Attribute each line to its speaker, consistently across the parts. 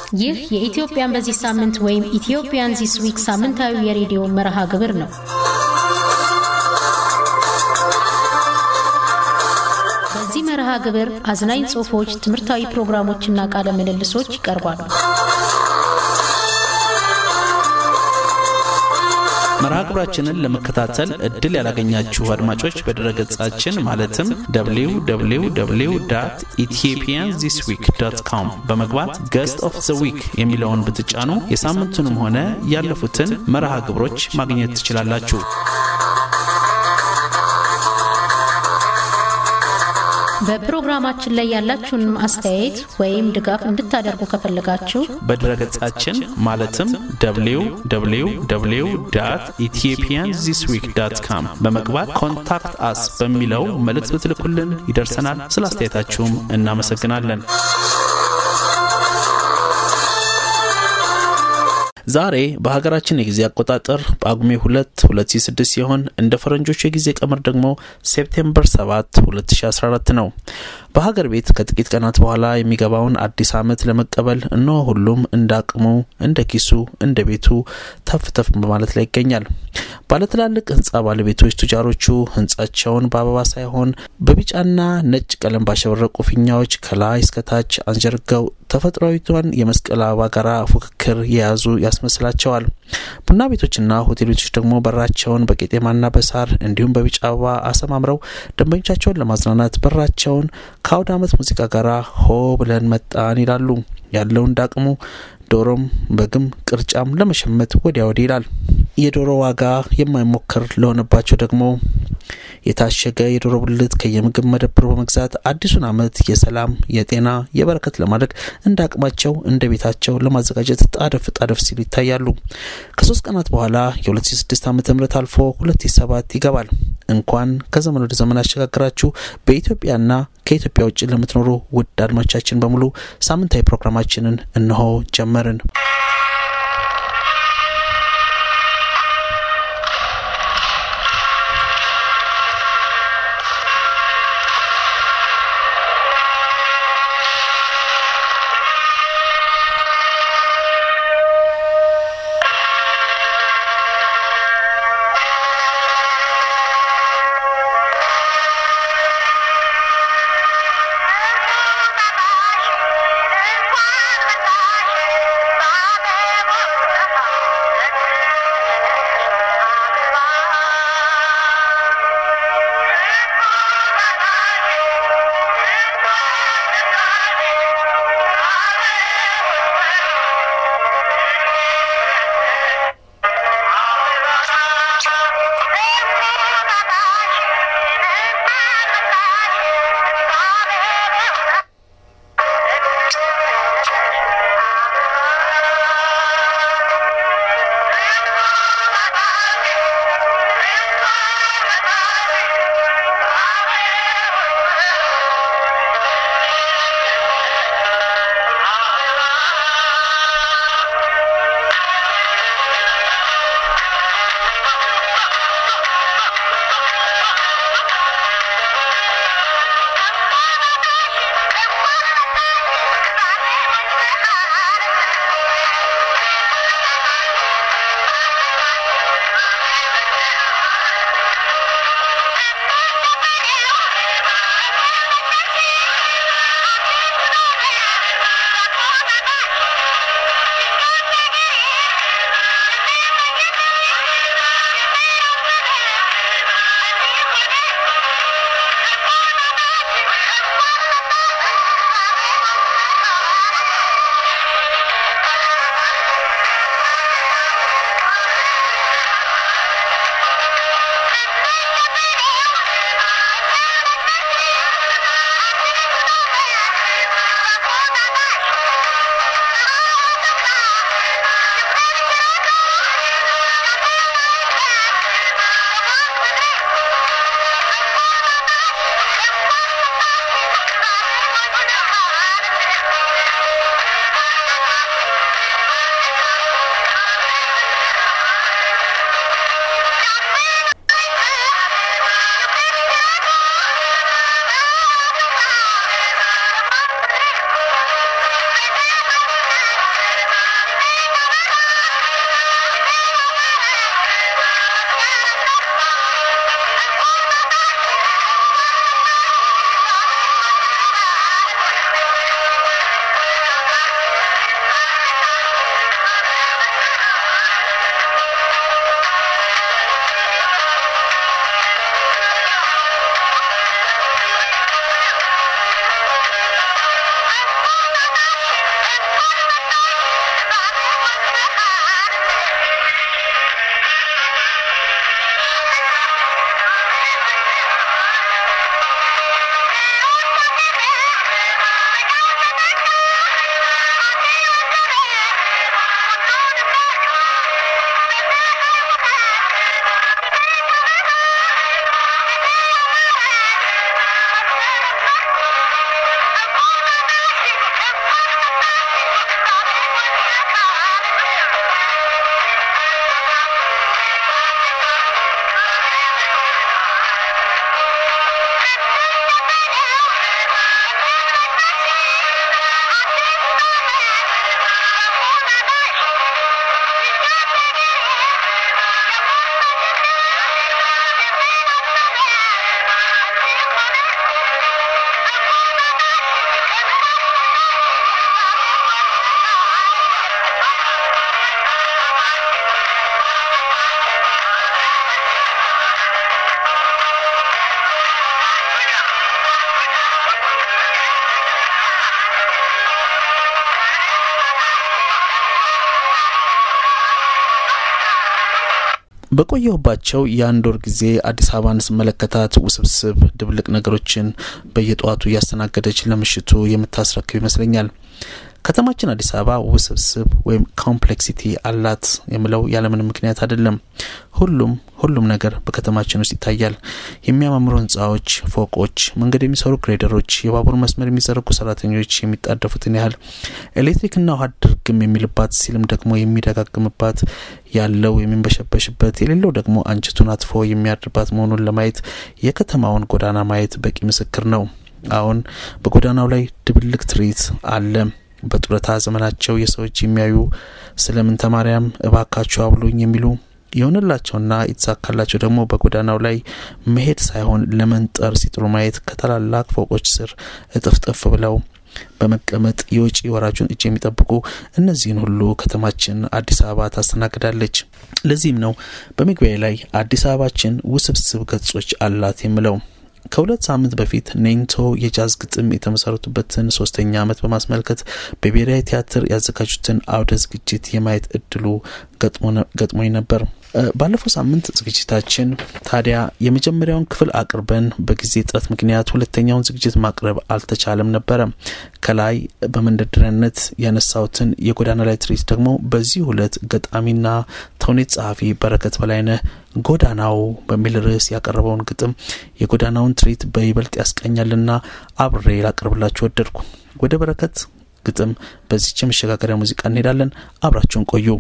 Speaker 1: ይህ የኢትዮጵያን በዚህ ሳምንት ወይም ኢትዮጵያን ዚስ ዊክ ሳምንታዊ የሬዲዮ መርሃ ግብር ነው። በዚህ መርሃ ግብር አዝናኝ ጽሑፎች፣ ትምህርታዊ ፕሮግራሞችና ቃለ ምልልሶች ይቀርባሉ።
Speaker 2: መርሃ ግብራችንን ለመከታተል እድል ያላገኛችሁ አድማጮች በድረገጻችን ማለትም www ኢትዮጵያን ዚስ ዊክ ዶት ኮም በመግባት ገስት ኦፍ ዘ ዊክ የሚለውን ብትጫኑ የሳምንቱንም ሆነ ያለፉትን መርሃ ግብሮች ማግኘት ትችላላችሁ።
Speaker 1: በፕሮግራማችን ላይ ያላችሁን አስተያየት ወይም ድጋፍ እንድታደርጉ ከፈለጋችሁ
Speaker 2: በድረገጻችን ማለትም www ኢትዮጵያን ዚስ ዊክ ዳት ካም በመግባት ኮንታክት አስ በሚለው መልእክት ብትልኩልን ይደርሰናል። ስለ አስተያየታችሁም እናመሰግናለን። ዛሬ በሀገራችን የጊዜ አቆጣጠር ጳጉሜ 2 2006 ሲሆን እንደ ፈረንጆቹ የጊዜ ቀመር ደግሞ ሴፕቴምበር 7 2014 ነው። በሀገር ቤት ከጥቂት ቀናት በኋላ የሚገባውን አዲስ ዓመት ለመቀበል እነሆ ሁሉም እንደ አቅሙ፣ እንደ ኪሱ፣ እንደ ቤቱ ተፍ ተፍ በማለት ላይ ይገኛል። ባለትላልቅ ህንፃ ባለቤቶች ቱጃሮቹ ህንጻቸውን በአበባ ሳይሆን በቢጫና ነጭ ቀለም ባሸበረቁ ፊኛዎች ከላይ እስከታች አንጀርገው ተፈጥሯዊቷን የመስቀል አበባ ጋራ ፉክክር የያዙ ያስመስላቸዋል። ቡና ቤቶችና ሆቴል ቤቶች ደግሞ በራቸውን በቄጤማና በሳር እንዲሁም በቢጫ አበባ አሰማምረው ደንበኞቻቸውን ለማዝናናት በራቸውን ከአውደ ዓመት ሙዚቃ ጋር ሆ ብለን መጣን ይላሉ። ያለው እንዳቅሙ ዶሮም በግም ቅርጫም ለመሸመት ወዲያ ወዲህ ይላል። የዶሮ ዋጋ የማይሞከር ለሆነባቸው ደግሞ የታሸገ የዶሮ ብልት ከየምግብ መደብሩ በመግዛት አዲሱን ዓመት የሰላም፣ የጤና፣ የበረከት ለማድረግ እንደ አቅማቸው እንደ ቤታቸው ለማዘጋጀት ጣደፍ ጣደፍ ሲሉ ይታያሉ። ከሶስት ቀናት በኋላ የ2006 ዓ ም አልፎ 2007 ይገባል። እንኳን ከዘመን ወደ ዘመን ያሸጋግራችሁ በኢትዮጵያና ከኢትዮጵያ ውጭ ለምትኖሩ ውድ አድማጮቻችን በሙሉ ሳምንታዊ ፕሮግራማችንን እነሆ ጀመርን።
Speaker 3: እንኳን
Speaker 2: በቆየሁባቸው የአንድ ወር ጊዜ አዲስ አበባን ስመለከታት ውስብስብ ድብልቅ ነገሮችን በየጠዋቱ እያስተናገደች ለምሽቱ የምታስረክብ ይመስለኛል። ከተማችን አዲስ አበባ ውስብስብ ወይም ኮምፕሌክሲቲ አላት የምለው ያለምንም ምክንያት አይደለም። ሁሉም ሁሉም ነገር በከተማችን ውስጥ ይታያል። የሚያማምሩ ህንፃዎች፣ ፎቆች፣ መንገድ የሚሰሩ ግሬደሮች፣ የባቡር መስመር የሚዘረጉ ሰራተኞች የሚጣደፉትን ያህል ኤሌክትሪክና ውሃ ድርግም የሚልባት ሲልም ደግሞ የሚደጋግምባት ያለው የሚንበሸበሽበት የሌለው ደግሞ አንጀቱን አጥፎ የሚያድርባት መሆኑን ለማየት የከተማውን ጎዳና ማየት በቂ ምስክር ነው። አሁን በጎዳናው ላይ ድብልቅ ትርኢት አለ። በጡረታ ዘመናቸው የሰዎች የሚያዩ ስለምን ተማሪያም እባካችሁ አብሉኝ የሚሉ የሆነላቸውና የተሳካላቸው ደግሞ በጎዳናው ላይ መሄድ ሳይሆን ለመንጠር ሲጥሩ ማየት ከታላላቅ ፎቆች ስር እጥፍጥፍ ብለው በመቀመጥ የውጪ ወራጁን እጅ የሚጠብቁ እነዚህን ሁሉ ከተማችን አዲስ አበባ ታስተናግዳለች። ለዚህም ነው በመግቢያ ላይ አዲስ አበባችን ውስብስብ ገጾች አላት የምለው። ከሁለት ሳምንት በፊት ኔንቶ የጃዝ ግጥም የተመሰረቱበትን ሶስተኛ ዓመት በማስመልከት በብሔራዊ ቲያትር ያዘጋጁትን አውደ ዝግጅት የማየት እድሉ ገጥሞኝ ነበር። ባለፈው ሳምንት ዝግጅታችን ታዲያ የመጀመሪያውን ክፍል አቅርበን በጊዜ እጥረት ምክንያት ሁለተኛውን ዝግጅት ማቅረብ አልተቻለም ነበረ። ከላይ በመንደርደሪያነት ያነሳሁትን የጎዳና ላይ ትርኢት ደግሞ በዚህ ሁለት ገጣሚና ተውኔት ጸሐፊ በረከት በላይነህ ጎዳናው በሚል ርዕስ ያቀረበውን ግጥም የጎዳናውን ትርኢት በይበልጥ ያስቀኛልና አብሬ ላቀርብላችሁ ወደድኩ። ወደ በረከት ግጥም በዚች የመሸጋገሪያ ሙዚቃ እንሄዳለን። አብራችሁን ቆዩ።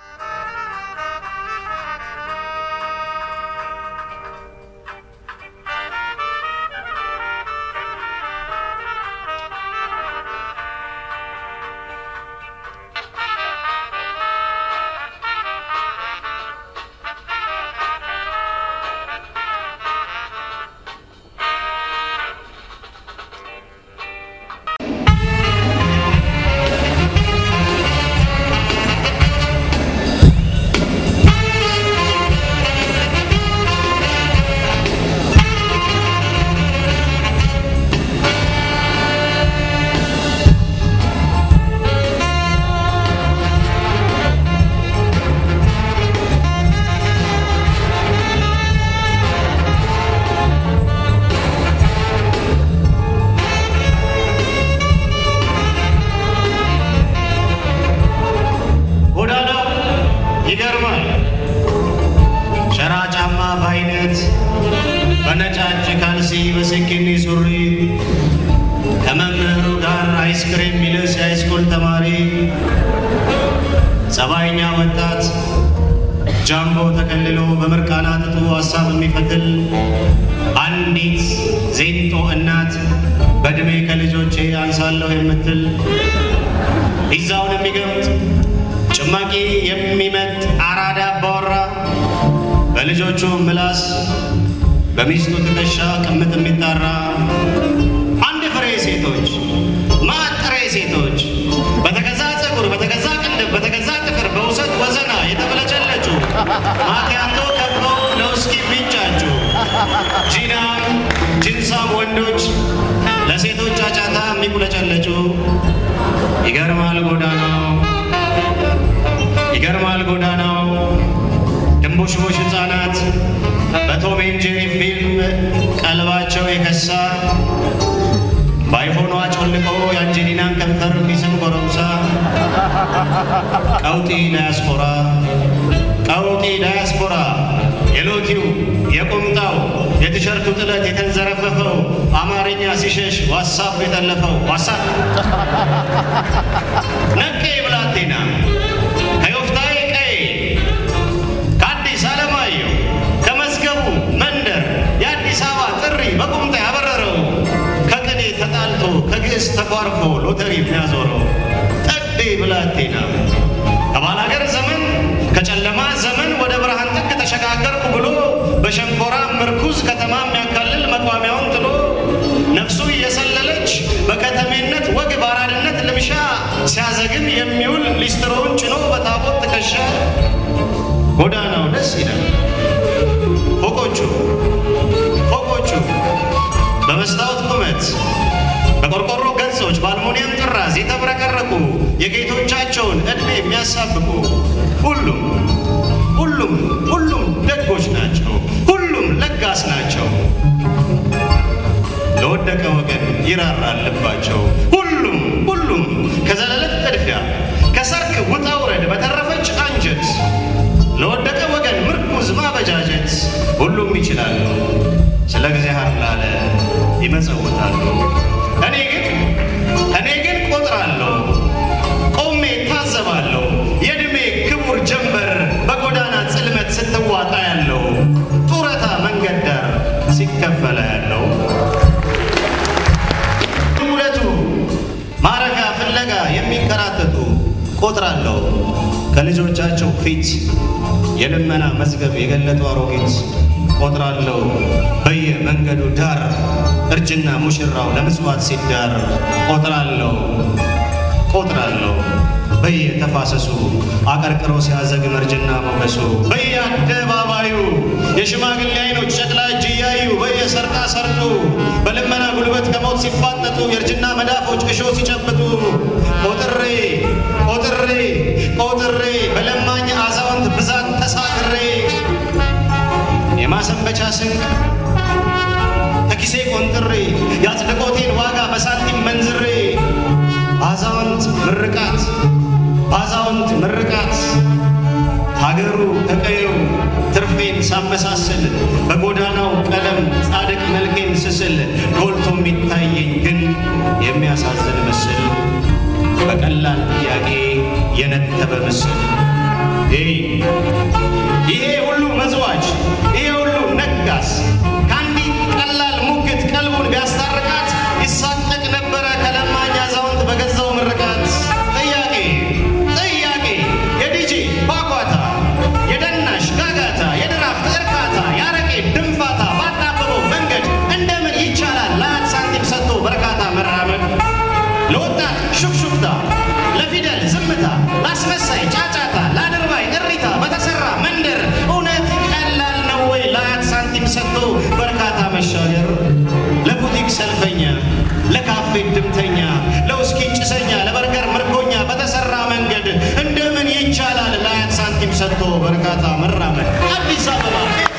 Speaker 3: ይገርማል። ሸራ ጫማ በአይነት በነጫጭ ካልሲ በስኪኒ ሱሪ ከመምህሩ ጋር አይስክሬም ሚልስ የሃይስኩል ተማሪ ጸባይኛ ወጣት ጃምቦ ተከልሎ በምርቃና ጥጡ ሀሳብ የሚፈትል አንዲት ዜንጦ እናት በዕድሜ ከልጆቼ አንሳለሁ የምትል ፒዛውን የሚገምጥ ጭማቂ የሚመጥ አራዳ አባወራ በልጆቹ ምላስ በሚስቱ ትከሻ ቅምጥ የሚጣራ አንድ ፍሬ ሴቶች ማጥሬ ሴቶች በተገዛ ፀጉር በተገዛ ቅንድብ በተገዛ ጥፍር በውሰት ወዘና የተበለጨለጩ ማኪያቶ ከበው ለውስኪ ቢንጫጩ ጂናም ጅንሳም ወንዶች ለሴቶች ጫጫታ የሚቁለጨለጩ ይገርማል ጎዳናው ይገርማል ጎዳናው ድንቡሽቡሽ ሕፃናት በቶም ኤንድ ጄሪ ፊልም ቀልባቸው የከሳ በአይፎኗ ጮልቆ የአንጀሊናን ከንፈር የሚስም ጎረምሳ ቀውጢ ዳያስፖራ ቀውጢ ዳያስፖራ የሎቲው የቁምጣው የቲሸርቱ ጥለት የተንዘረፈፈው አማርኛ ሲሸሽ ዋሳፕ የጠለፈው ዋሳፕ ነቄ ብላቴና ከዮፍታሔ ቀዬ ከአዲስ አለማየሁ ከመዝገቡ መንደር የአዲስ አበባ ጥሪ በቁምጣ ያበረረው ከቅኔ ተጣልቶ ከግዕዝ ተኳርፎ ሎተሪ የሚያዞረው ጠዴ ብላቴና ከባላገር ዘመን ከጨለማ ዘመን ወደ ብርሃን ጥግ ተሸጋገርኩ ብሎ በሸንኮራ ምርኩዝ ከተማ የሚያካልል መቋሚያውን ጥሎ ነፍሱ እየሰለለች በከተሜነት ወግ በአራድነት ልምሻ ሲያዘግም የሚውል ሊስትሮውን ጭኖ በታቦት ትከሻ ጎዳናው ደስ ይላል። ፎቆቹ ፎቆቹ በመስታወት ቁመት በቆርቆሮ ገጾች በአልሙኒየም ጥራዝ የተብረቀረቁ የጌቶቻቸውን ዕድሜ የሚያሳብቁ ሁሉም ሁሉም ሁሉም ደግ ይራራል ልባቸው። ሁሉም ሁሉም ከዘለለት ጥድፊያ ከሰርክ ውጣ ውረድ በተረፈች አንጀት ለወደቀ ወገን ምርኩዝ ማበጃጀት ሁሉም ይችላሉ። ስለ እግዚአብሔር ላለ ይመጸውታሉ። እኔ ግን እኔ ግን ቆጥራለሁ፣ ቆሜ ታዘባለሁ። የዕድሜ ክቡር ጀንበር በጎዳና ጽልመት ስትዋጣ ያለው ጡረታ መንገድ ዳር ሲከፈለ ያለው ሁለቱ ማረፊያ ፍለጋ የሚንከራተቱ ቆጥራለሁ ከልጆቻቸው ፊት የልመና መዝገብ የገለጡ አሮጊት ቆጥራለሁ በየመንገዱ ዳር እርጅና ሙሽራው ለምጽዋት ሲዳር ቆጥራለሁ ቆጥራለሁ በየተፋሰሱ አቀርቅሮ ሲያዘግም እርጅና ሞገሱ በየአደባባዩ የሽማግሌ አይኖች ጨቅላ እጅ እያዩ በየሰርቃ ሰርጡ በልመና ጉልበት ከሞት ሲፋጠጡ የእርጅና መዳፎች እሾ ሲጨብጡ ቆጥሬ ቆጥሬ ቆጥሬ በለማኝ አዛውንት ብዛት ተሳክሬ የማሰንበቻ ስንቅ ከኪሴ ቆንጥሬ የአጽድቆቴን ዋጋ በሳንቲም መንዝሬ አዛውንት ምርቃት አዛውንት ምርቃት ሀገሩ ከቀየው ትርፌን ሳመሳስል በጎዳናው ቀለም ጻድቅ መልኬን ስስል ጎልቶ የሚታየኝ ግን የሚያሳዝን ምስል በቀላል ጥያቄ የነተበ ምስል ይሄ ሁሉ መዝዋች ይሄ ሁሉ ነጋስ ከአንዲት ቀላል ሙግት ቀልቡን ቢያስታርቃት ይሳቀቅ ነበረ ከለማኝ አዛውንት በገዛው ምርቃት። ጥያቄ ጥያቄ የዲጄ ቧጓታ የደናሽ ጋጋታ የድራፍት እርካታ የአረቄ ድንፋታ ባጣበበው መንገድ እንደምን ይቻላል ለአንድ ሳንቲም ሰጥቶ በርካታ መራመድ ለወጣት ሹክሹክታ ለፊደል ዝምታ ለአስመሳይ ጫጫታ ለአድርባይ እሪታ በተሰራ መንደር እውነት ቀላል ነው ወይ ለአያት ሳንቲም ሰጥቶ በርካታ መሻገር? ለቡቲክ ሰልፈኛ፣ ለካፌ ድምተኛ፣ ለውስኪ ጭሰኛ፣ ለበርገር ምርኮኛ በተሰራ መንገድ እንደምን ይቻላል ለአያት ሳንቲም ሰጥቶ በርካታ መራመድ? አዲስ አበባ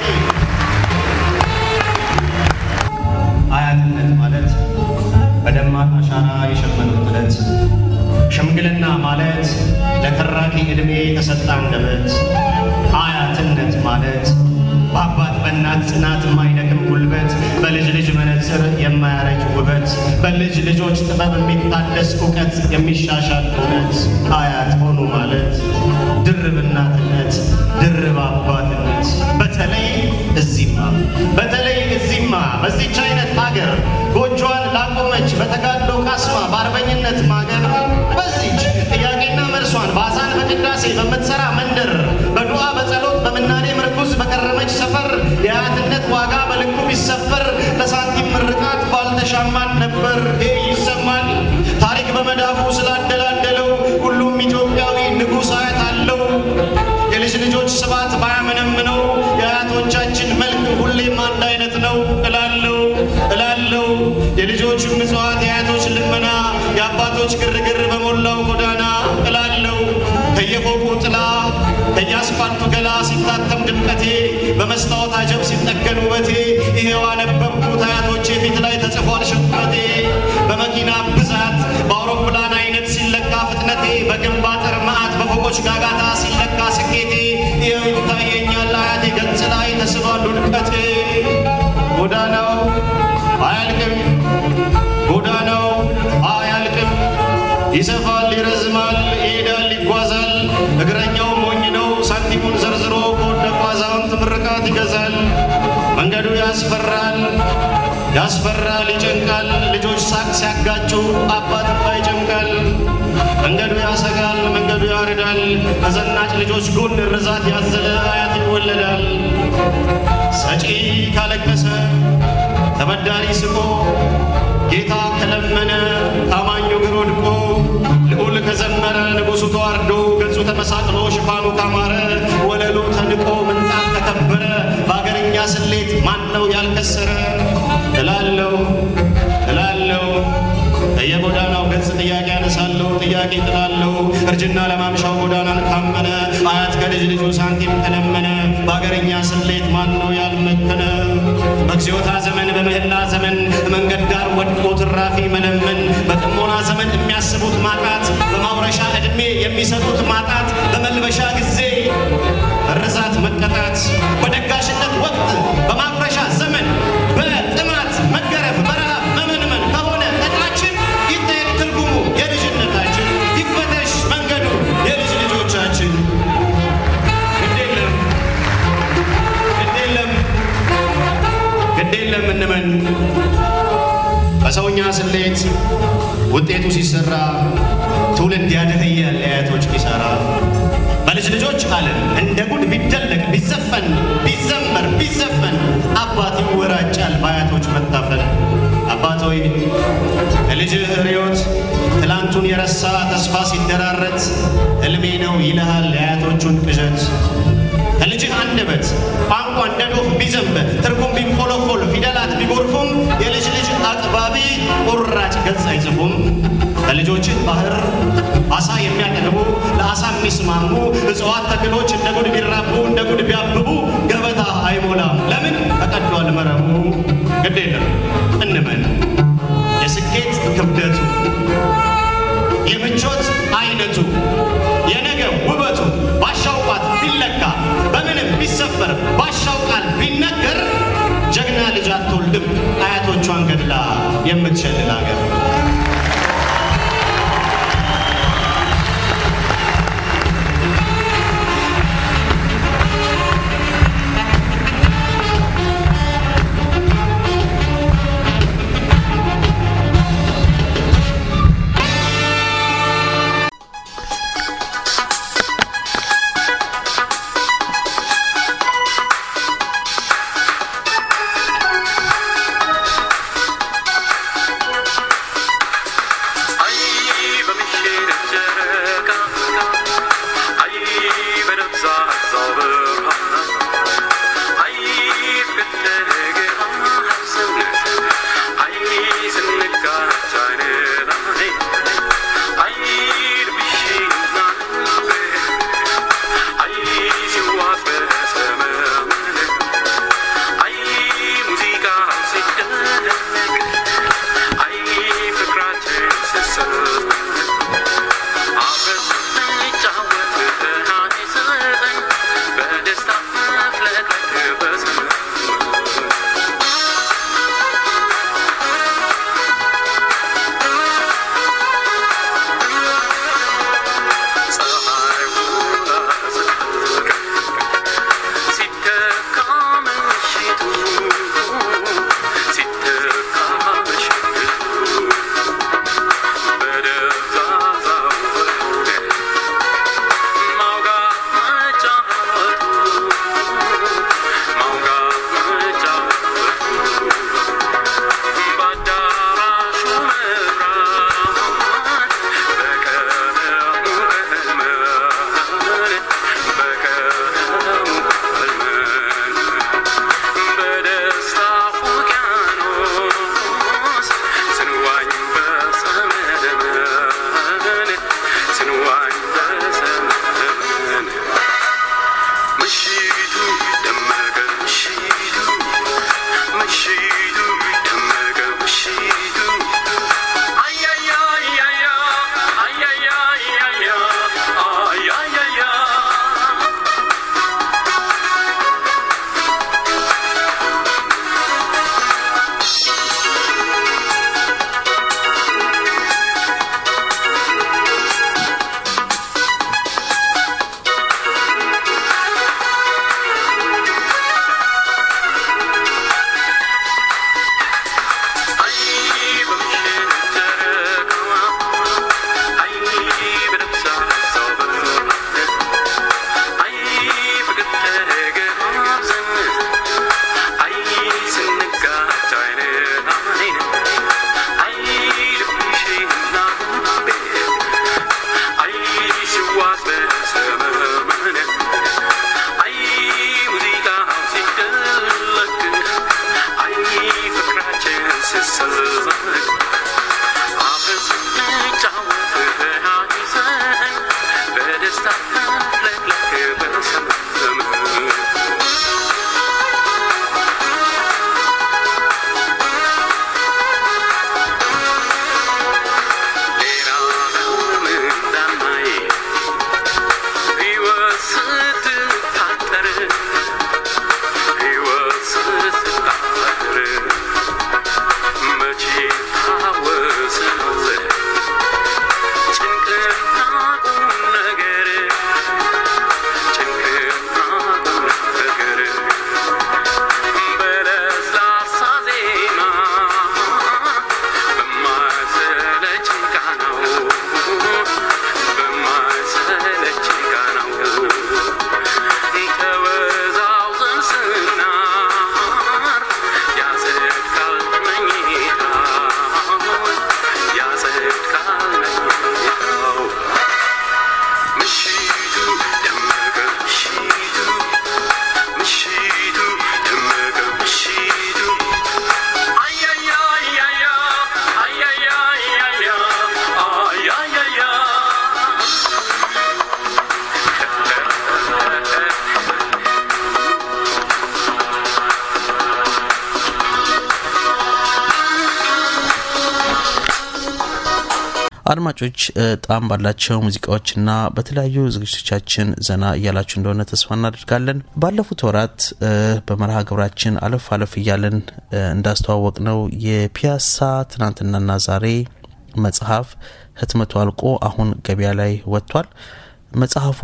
Speaker 3: አያትነት ማለት በደማቅ አሻራ የሸመኑት ጥለት ሽምግልና ማለት ለተራኪ ዕድሜ የተሰጠ አንደበት አያትነት ማለት በአባት በእናት ጽናት የማይደክም ጉልበት በልጅ ልጅ መነጽር የማያረጅ ውበት በልጅ ልጆች ጥበብ የሚታደስ እውቀት የሚሻሻል እውነት አያት ሆኑ ማለት ድርብ እናትነት ድርብ አባትነት በተለይ እዚህማ በተለይ እዚህማ በዚች አይነት ሀገር ጎጆዋን ላቆመች በተጋድሎ ካስማ በአርበኝነት ማገር በዚች ጥያቄና መልሷን በአዛን በቅዳሴ በምትሰራ መንደር በዱዓ በጸሎት በምናኔ ምርኩዝ በከረመች ሰፈር የአያትነት ዋጋ በልኩ ቢሰፈር ለሳንቲም ምርቃት ባልተሻማን ነበር። ይህ ይሰማል ታሪክ በመዳፉ ስላደላደለው ሁሉም ኢትዮጵያዊ ንጉሥ አያት አለው። የልጅ ልጆች ስባት ባያመነምነው የአያቶቻችን መልክ ሁሌም አንድ አይነት ነው እላለው እላለው የልጆች ምጽዋት የአያቶች ልመና የአባቶች ግርግር በሞላው ጎዳና እላለው ከየፎቁ ጥላ ከየአስፋልቱ ገላ ሲታተም ድምቀቴ በመስታወት አጀብ ሲጠገን ውበቴ ይሄው አነበብኩት አያቶቼ ፊት ላይ ተጽፏል ሽንፈቴ በመኪና ብዛት በአውሮፕላን አይነት ሲለካ ፍጥነቴ በግንብ አጥር መዓት በፎቆች ጋጋታ ሲለካ ስኬቴ ይኸው ይታየኛል አያቴ ገጽ ላይ ተስሏል ውድቀቴ ጎዳናው አያልቅም ጎዳናው አያልቅም ይሰፋል ይረዝማል ይሄዳል ይጓዛል እግረኛው ሞኝ ነው ሳንቲሙን ዘርዝሮ ከወደቁ አዛውንት ምርቃት ይገዛል መንገዱ ያስፈራል ያስፈራል ይጨንቃል ልጆች ሳቅ ሲያጋጩ አባት እንባ ይጨምቃል መንገዱ ያሰጋል መንገዱ ያርዳል ከዘናጭ ልጆች ጎን ርዛት ያዘለ አያት ይወለዳል ሰጪ ካለቀሰ ተበዳሪ ስቆ ጌታ ከለመነ ታማኙ እግር ወድቆ ልዑል ከዘመረ ንጉሡ ተዋርዶ ገጹ ተመሳቅሎ ሽፋኑ ካማረ ወለሉ ተንቆ ምንጣፍ ከከበረ በአገርኛ ስሌት ማን ነው ያልከሰረ እላለው እላለው በየጎዳናው ገጽ ጥያቄ ያነሳለሁ ጥያቄ ጥላለሁ እርጅና ለማምሻው ጎዳናን ካመነ አያት ከልጅ ልጁ ሳንቲም ከለመነ በአገርኛ ስሌት ማን ነው ያልመከነ በግዚዮታ ዘመን በምህላ ዘመን መንገድ ዳር ወድቆ ትራፊ መለመን፣ በጥሞና ዘመን የሚያስቡት ማጣት፣ በማውረሻ ዕድሜ የሚሰጡት ማጣት፣ በመልበሻ ጊዜ መረሳት መቀጣት፣ በደጋሽነት ወቅት በማጉረሻ ዘመን በጥማት መገረፍ፣ በረሃብ መመንመን ከሆነ ዕጣችን ይጠየቅ ትርጉሙ የልጅነታችን፣ ይፈተሽ መንገዱ የልጅ ልጆቻችን። ግድ የለም ግድ የለም ግድ የለም እንመን በሰውኛ ስሌት ውጤቱ ሲሰራ ትውልድ ያደህያል የአያቶች ኪሳራ። በልጅ ልጆች ዓለም እንደ ጉድ ቢደለቅ ቢዘፈን ቢዘመር ቢዘፈን አባት ይወራጫል በአያቶች መታፈን። አባት ሆይ ከልጅህ ርዮት ትላንቱን የረሳ ተስፋ ሲደራረት ሕልሜ ነው ይልሃል የአያቶቹን ቅዠት። ከልጅህ አንደበት ቋንቋ እንደ ዶፍ ቢዘንብ ትርጉም ቢንፎለፎል ፊደላት ቢጎርፉም የልጅ ልጅ አቅባቢ ቁራጭ ገጽ አይጽፉም። ከልጆችህ ባህር አሳ የሚያጠግቡ ለአሳ የሚስማሙ እጽዋት ተክሎች እንደ ጉድ ቢራቡ እንደ ጉድ ቢያብቡ ገበታ አይሞላም። ለምን ተቀዷል መረቡ። ግድ የለም እንመን የስኬት ክብደቱ የምቾት አይነቱ የነገ ውበቱ ባሻው ቋት ቢለካ በምንም ቢሰፈር ባሻው ቃል ቢነገር ጀግና ልጅ አትወልድም አያቶቿን ገድላ የምትሸልል አገር።
Speaker 2: አድማጮች ጣም ባላቸው ሙዚቃዎችና በተለያዩ ዝግጅቶቻችን ዘና እያላችሁ እንደሆነ ተስፋ እናደርጋለን። ባለፉት ወራት በመርሃ ግብራችን አለፍ አለፍ እያለን እንዳስተዋወቅ ነው የፒያሳ ትናንትናና ዛሬ መጽሐፍ ህትመቱ አልቆ አሁን ገበያ ላይ ወጥቷል። መጽሐፉ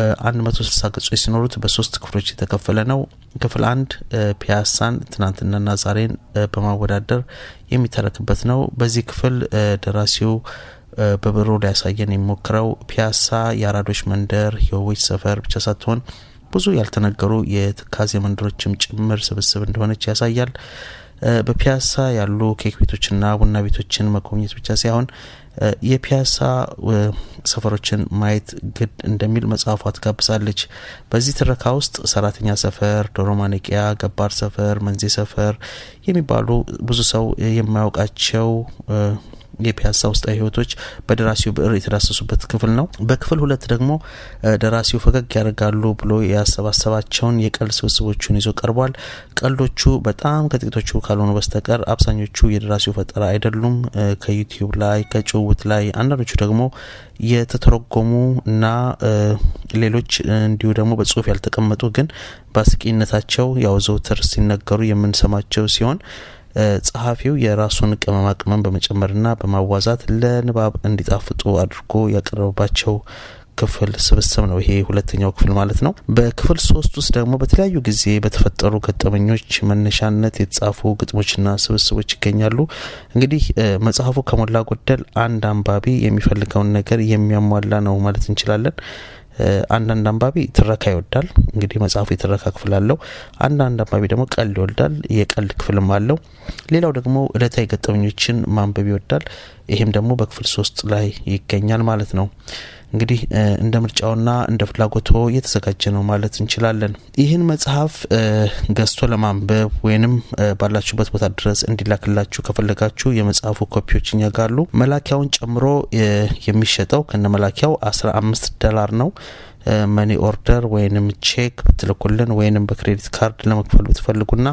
Speaker 2: 160 ገጾች ሲኖሩት በሶስት ክፍሎች የተከፈለ ነው። ክፍል አንድ ፒያሳን ትናንትናና ዛሬን በማወዳደር የሚተረክበት ነው። በዚህ ክፍል ደራሲው በብሮ ሊያሳየን የሚሞክረው ፒያሳ የአራዶች መንደር፣ የውቦች ሰፈር ብቻ ሳትሆን ብዙ ያልተነገሩ የትካዜ መንደሮችም ጭምር ስብስብ እንደሆነች ያሳያል። በፒያሳ ያሉ ኬክ ቤቶችና ቡና ቤቶችን መጎብኘት ብቻ ሳይሆን የፒያሳ ሰፈሮችን ማየት ግድ እንደሚል መጽሐፏ ትጋብዛለች። በዚህ ትረካ ውስጥ ሰራተኛ ሰፈር፣ ዶሮ ማነቂያ፣ ገባር ሰፈር፣ መንዜ ሰፈር የሚባሉ ብዙ ሰው የማያውቃቸው የፒያሳ ውስጣዊ ህይወቶች በደራሲው ብዕር የተዳሰሱበት ክፍል ነው። በክፍል ሁለት ደግሞ ደራሲው ፈገግ ያደርጋሉ ብሎ ያሰባሰባቸውን የቀልድ ስብስቦቹን ይዞ ቀርቧል። ቀልዶቹ በጣም ከጥቂቶቹ ካልሆኑ በስተቀር አብዛኞቹ የደራሲው ፈጠራ አይደሉም። ከዩቲዩብ ላይ ከጭውውት ላይ አንዳንዶቹ ደግሞ የተተረጎሙ እና ሌሎች እንዲሁ ደግሞ በጽሁፍ ያልተቀመጡ ግን በአስቂኝነታቸው ያው ዘውትር ሲነገሩ የምንሰማቸው ሲሆን ጸሐፊው የራሱን ቅመማ ቅመም በመጨመርና በማዋዛት ለንባብ እንዲጣፍጡ አድርጎ ያቀረበባቸው ክፍል ስብስብ ነው። ይሄ ሁለተኛው ክፍል ማለት ነው። በክፍል ሶስት ውስጥ ደግሞ በተለያዩ ጊዜ በተፈጠሩ ገጠመኞች መነሻነት የተጻፉ ግጥሞችና ስብስቦች ይገኛሉ። እንግዲህ መጽሐፉ ከሞላ ጎደል አንድ አንባቢ የሚፈልገውን ነገር የሚያሟላ ነው ማለት እንችላለን። አንዳንድ አንባቢ ትረካ ይወዳል። እንግዲህ መጽሐፉ የትረካ ክፍል አለው። አንዳንድ አንባቢ ደግሞ ቀልድ ይወዳል። የቀልድ ክፍልም አለው። ሌላው ደግሞ እለታዊ ገጠመኞችን ማንበብ ይወዳል። ይሄም ደግሞ በክፍል ሶስት ላይ ይገኛል ማለት ነው። እንግዲህ እንደ ምርጫውና እንደ ፍላጎቶ እየተዘጋጀ ነው ማለት እንችላለን። ይህን መጽሐፍ ገዝቶ ለማንበብ ወይንም ባላችሁበት ቦታ ድረስ እንዲላክላችሁ ከፈለጋችሁ የመጽሐፉ ኮፒዎች እኛ ጋር አሉ። መላኪያውን ጨምሮ የሚሸጠው ከነ መላኪያው አስራ አምስት ዶላር ነው። መኒ ኦርደር ወይንም ቼክ ብትልኩልን ወይንም በክሬዲት ካርድ ለመክፈል ብትፈልጉና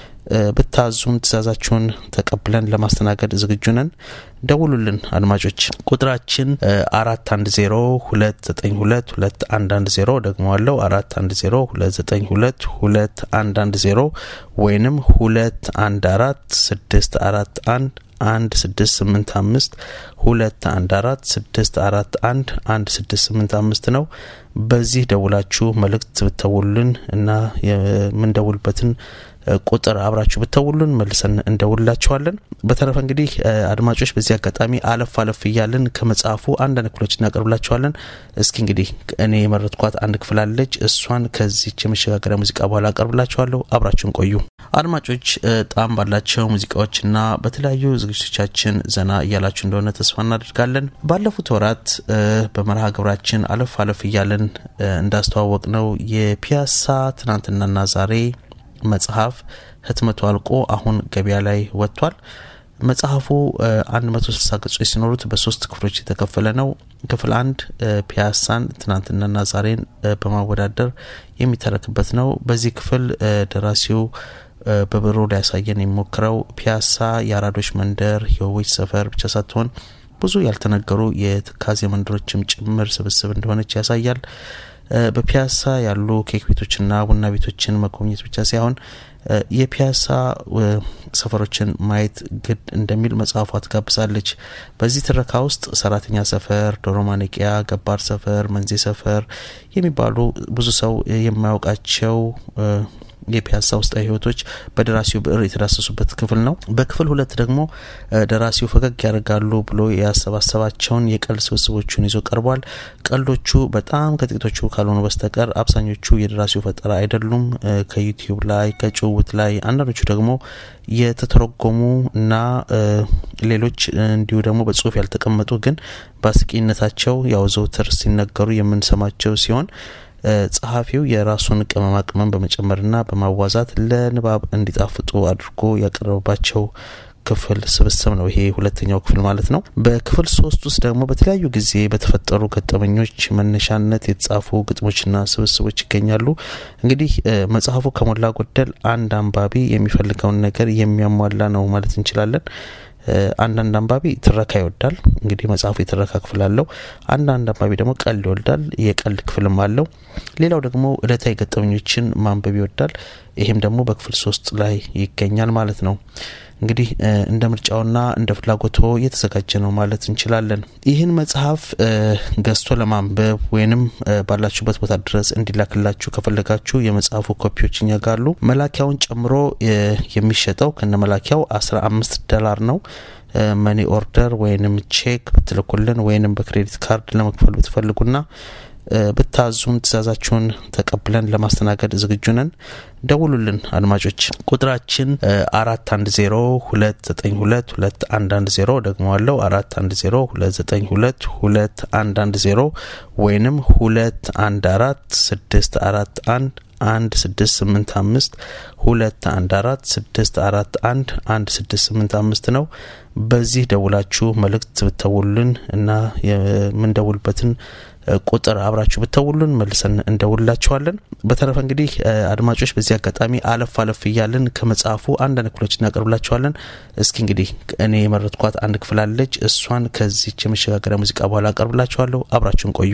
Speaker 2: ብታዙን ትእዛዛችሁን ተቀብለን ለማስተናገድ ዝግጁ ነን። ደውሉልን አድማጮች። ቁጥራችን አራት አንድ ዜሮ ሁለት ዘጠኝ ሁለት ሁለት አንድ አንድ ዜሮ ደግሞ አለው አራት አንድ ዜሮ ሁለት ዘጠኝ ሁለት ሁለት አንድ አንድ ዜሮ ወይንም ሁለት አንድ አራት ስድስት አራት አንድ አንድ ስድስት ስምንት አምስት ሁለት አንድ አራት ስድስት አራት አንድ አንድ ስድስት ስምንት አምስት ነው። በዚህ ደውላችሁ መልእክት ብተውሉልን እና የምንደውልበትን ቁጥር አብራችሁ ብተውሉን መልሰን እንደውልላችኋለን። በተረፈ እንግዲህ አድማጮች በዚህ አጋጣሚ አለፍ አለፍ እያለን ከመጽሐፉ አንዳንድ ክፍሎች እናቀርብላችኋለን። እስኪ እንግዲህ እኔ የመረጥኳት አንድ ክፍል አለች። እሷን ከዚች የመሸጋገሪያ ሙዚቃ በኋላ አቀርብላችኋለሁ። አብራችሁን ቆዩ አድማጮች። ጣም ባላቸው ሙዚቃዎችና በተለያዩ ዝግጅቶቻችን ዘና እያላችሁ እንደሆነ ተስፋ እናደርጋለን። ባለፉት ወራት በመርሃ ግብራችን አለፍ አለፍ እያለን እንዳስተዋወቅ ነው የፒያሳ ትናንትናና ዛሬ መጽሐፍ ህትመቱ አልቆ አሁን ገበያ ላይ ወጥቷል። መጽሐፉ 160 ገጾች ሲኖሩት በሶስት ክፍሎች የተከፈለ ነው። ክፍል አንድ ፒያሳን ትናንትናና ዛሬን በማወዳደር የሚተረክበት ነው። በዚህ ክፍል ደራሲው በብሮ ሊያሳየን የሚሞክረው ፒያሳ የአራዶች መንደር፣ የውቦች ሰፈር ብቻ ሳትሆን ብዙ ያልተነገሩ የትካዜ መንደሮችም ጭምር ስብስብ እንደሆነች ያሳያል። በፒያሳ ያሉ ኬክ ቤቶችና ቡና ቤቶችን መጎብኘት ብቻ ሳይሆን የፒያሳ ሰፈሮችን ማየት ግድ እንደሚል መጽሐፏ ትጋብዛለች። በዚህ ትረካ ውስጥ ሰራተኛ ሰፈር፣ ዶሮ ማነቂያ፣ ገባር ሰፈር፣ መንዜ ሰፈር የሚባሉ ብዙ ሰው የማያውቃቸው የፒያሳ ውስጣዊ ህይወቶች በደራሲው ብዕር የተዳሰሱበት ክፍል ነው። በክፍል ሁለት ደግሞ ደራሲው ፈገግ ያደርጋሉ ብሎ ያሰባሰባቸውን የቀልድ ስብስቦቹን ይዞ ቀርቧል። ቀልዶቹ በጣም ከጥቂቶቹ ካልሆኑ በስተቀር አብዛኞቹ የደራሲው ፈጠራ አይደሉም። ከዩቲዩብ ላይ ከጭውውት ላይ አንዳንዶቹ ደግሞ የተተረጎሙ እና ሌሎች እንዲሁ ደግሞ በጽሁፍ ያልተቀመጡ ግን በአስቂኝነታቸው ያው ዘውትር ሲነገሩ የምንሰማቸው ሲሆን ጸሐፊው የራሱን ቅመማ ቅመም በመጨመርና በማዋዛት ለንባብ እንዲጣፍጡ አድርጎ ያቀረበባቸው ክፍል ስብስብ ነው። ይሄ ሁለተኛው ክፍል ማለት ነው። በክፍል ሶስት ውስጥ ደግሞ በተለያዩ ጊዜ በተፈጠሩ ገጠመኞች መነሻነት የተጻፉ ግጥሞችና ስብስቦች ይገኛሉ። እንግዲህ መጽሐፉ ከሞላ ጎደል አንድ አንባቢ የሚፈልገውን ነገር የሚያሟላ ነው ማለት እንችላለን። አንዳንድ አንባቢ ትረካ ይወዳል። እንግዲህ መጽሐፉ የትረካ ክፍል አለው። አንዳንድ አንባቢ ደግሞ ቀልድ ይወዳል። የቀልድ ክፍልም አለው። ሌላው ደግሞ እለታዊ ገጠመኞችን ማንበብ ይወዳል። ይሄም ደግሞ በክፍል ሶስት ላይ ይገኛል ማለት ነው። እንግዲህ እንደ ምርጫውና እንደ ፍላጎቶ የተዘጋጀ ነው ማለት እንችላለን። ይህን መጽሐፍ ገዝቶ ለማንበብ ወይንም ባላችሁበት ቦታ ድረስ እንዲላክላችሁ ከፈለጋችሁ የመጽሐፉ ኮፒዎች እኛ ጋር አሉ። መላኪያውን ጨምሮ የሚሸጠው ከነ መላኪያው አስራ አምስት ዶላር ነው። መኒ ኦርደር ወይንም ቼክ ብትልኩልን ወይንም በክሬዲት ካርድ ለመክፈል ብትፈልጉና ብታዙን ትእዛዛችሁን ተቀብለን ለማስተናገድ ዝግጁ ነን። ደውሉልን አድማጮች። ቁጥራችን አራት አንድ ዜሮ ሁለት ዘጠኝ ሁለት ሁለት አንድ አንድ ዜሮ ደግሞ አለው አራት አንድ ዜሮ ሁለት ዘጠኝ ሁለት ሁለት አንድ አንድ ዜሮ ወይንም ሁለት አንድ አራት ስድስት አራት አንድ አንድ ስድስት ስምንት አምስት ሁለት አንድ አራት ስድስት አራት አንድ አንድ ስድስት ስምንት አምስት ነው። በዚህ ደውላችሁ መልእክት ብተውሉልን እና የምንደውልበትን ቁጥር አብራችሁ ብተውሉን መልሰን እንደውልላችኋለን። በተረፈ እንግዲህ አድማጮች በዚህ አጋጣሚ አለፍ አለፍ እያለን ከመጽሐፉ አንዳንድ ክፍሎች እናቀርብላችኋለን። እስኪ እንግዲህ እኔ የመረጥኳት አንድ ክፍል አለች። እሷን ከዚች የመሸጋገሪያ ሙዚቃ በኋላ አቀርብላችኋለሁ። አብራችሁን ቆዩ።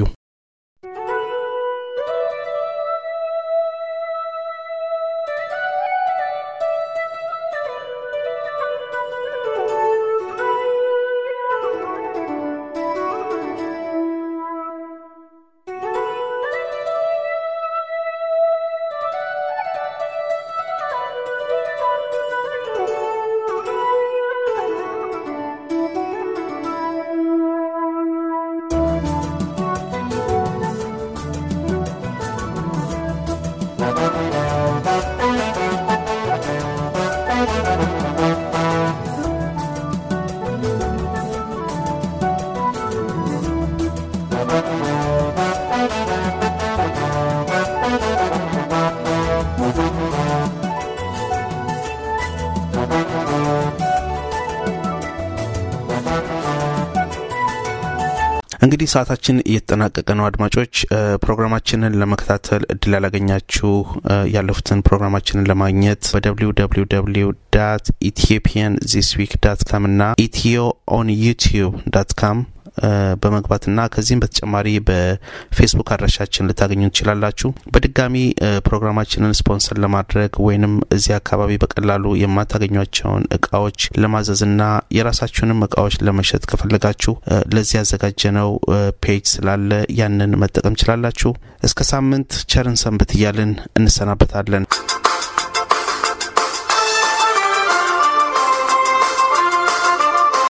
Speaker 2: እንግዲህ ሰዓታችን እየተጠናቀቀ ነው። አድማጮች ፕሮግራማችንን ለመከታተል እድል ያላገኛችሁ ያለፉትን ፕሮግራማችንን ለማግኘት በደብሊው ደብሊው ደብሊው ዳት ኢትዮጵያን ዚስ ዊክ ዳት ካም እና ኢትዮ ኦን ዩቲዩብ ዳት ካም በመግባትና ከዚህም በተጨማሪ በፌስቡክ አድራሻችን ልታገኙ ትችላላችሁ። በድጋሚ ፕሮግራማችንን ስፖንሰር ለማድረግ ወይንም እዚህ አካባቢ በቀላሉ የማታገኟቸውን እቃዎች ለማዘዝና የራሳችሁንም እቃዎች ለመሸጥ ከፈለጋችሁ ለዚህ ያዘጋጀነው ፔጅ ስላለ ያንን መጠቀም ችላላችሁ። እስከ ሳምንት ቸርን ሰንብት እያልን እንሰናበታለን።